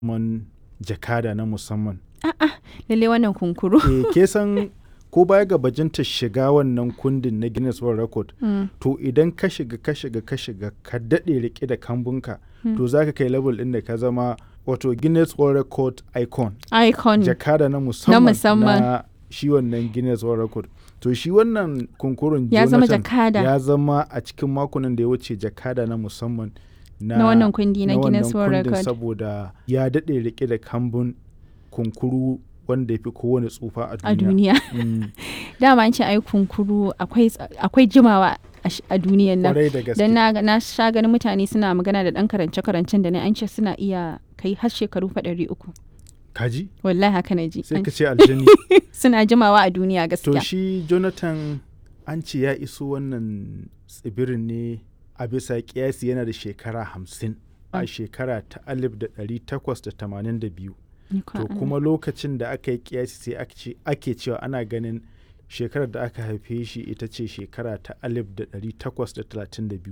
man jakada na musamman. Lalle wannan kunkuru. Eh, ke san ko baya ga bajinta shiga wannan kundin na Guinness World Record, Mm. to idan ka shiga ka shiga ka shiga ka daɗe riƙe da kambunka, to za ka kai level ɗin da ka zama wato Guinness World Record icon. Icon. Jakada na musamman musamman. na shi wannan Guinness World Record. To shi wannan kunkurun Ya zama Jonathan jakada. ya zama a cikin makonan da ya wuce jakada na musamman na, Na wannan kundi na na Guinness wannan World kundin Record. saboda ya daɗe riƙe da kambun kunkuru wanda ya fi kowane tsufa a a duniya. duniya. Mm, Dama an ce ai kunkuru akwai ts- akwai jimawa a sh- a duniyan nan. Kwarai da gaske. Dan na, na sha ganin mutane suna magana da ɗan karance-karancen da na an ce suna iya kai har shekaru fa ɗari uku. Kaji? Wallahi haka na ji. Sai An ka ce ce aljani. Suna jimawa a duniya to gaskiya. shi Jonathan an ce ya iso wannan tsibirin ne a bisa kiyasi yana da shekara hamsin a Mm. shekara ta alif da ɗari takwas da tamanin da biyu. Ni kwa To Allah. kuma lokacin da aka yi kiyasi sai aka ce- ake cewa ana ganin shekarar da aka haife shi ita ce shekara ta alif da ɗari takwas da talatin da biyu.